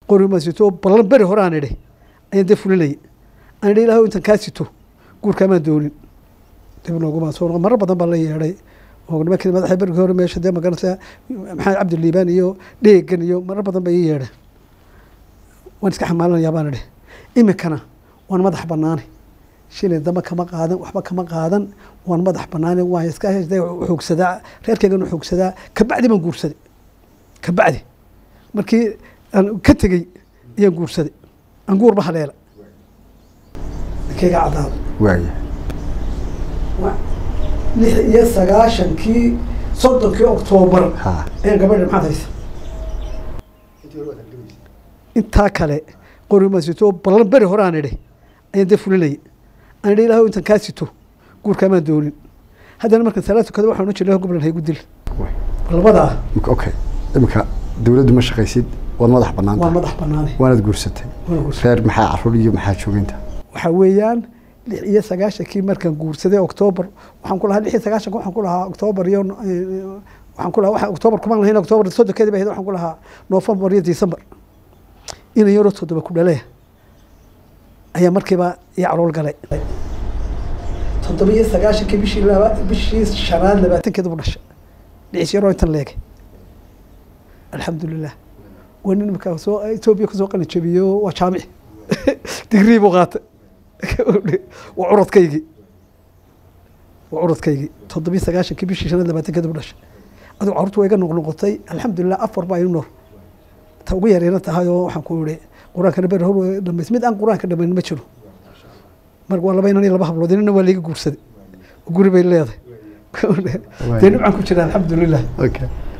qori ma sito ballan beri hore aan idhi ayaan dee fulinayay aan idhi ilaah intan kaa sito guurkaamaan doonin dib nooguma soo noqon marar badan baa la yeedhay oo nimankii madaxa berigii hore meesha dee magaranaysa maxamed cabdiliibaan iyo dheegan iyo marar badan ba ii yeedhay waan iska xamaalanayaa baan idhi iminkana waan madax banaani shilin damba kama qaadan waxba kama qaadan waan madax banaani waan iska hesday xoogsadaa reerkaygan xoogsadaa kabacdi baan guursaday kabacdi markii aan ka tegey ayaan guursaday aan guurba haleela ninkayga caddaada waaya lix iyo sagaashankii soddonkii oktoobar ha ayaan gabadha maxaad haysa intaa kale qori ma sito ballan beri hore aan idhi ayaan dee fulinayay aan idhi ilaah intan kaa sito guurkaamaan doonin haddana markan salaad tukada waxaan u jirnay goblan haygu dil labadaa Imika- okay iminka dawladdu ma shaqaysid waad madax bannaan waa tahay madax banaanay waanaad guursatay waan guursaday. reer maxaa caruur iyo maxaa jooginta waxaa weeyaan lix iyo sagaashankii markaan guursaday oktoobar waxaan ku lahaa lix iyo sagaashanka waxaan ku lahaa oktoobar iyo eh, waxaan ku lahaa waxa oktoobar kumaan lahayn oktoobar soddonkeedi ba ahayd waxaan ku lahaa noofembar iyo disembar inan yaroo toddoba ku dhalaya ayaa markiiba ii calool galay toddoba iyo sagaashankii bishii laba bishii shanaad labaatankeeda bu dhashay dhicis yaroo intan leegay alxamdulilah waa nin markaa soo etoobiya kusoo qalin jabiyo waa jaamici digrii buu qaatay waa curadkaygii waa curadkaygii toddobiyo sagaashankii bishii shanaad labaatankeeda bu dhashay adigu carruurtu waa iga noqnoqotay alxamdulilah afar baa inu nool ta ugu yareena tahay oo waxaan ku ihi qur-aankana beri hor dhamays mid aan qur-aanka dhamayn ma jiro marka waa laba inan iyo laba hablood inana waa laiga guursaday guri bay leedahay dee nimcaan ku jira alxamdulilah okay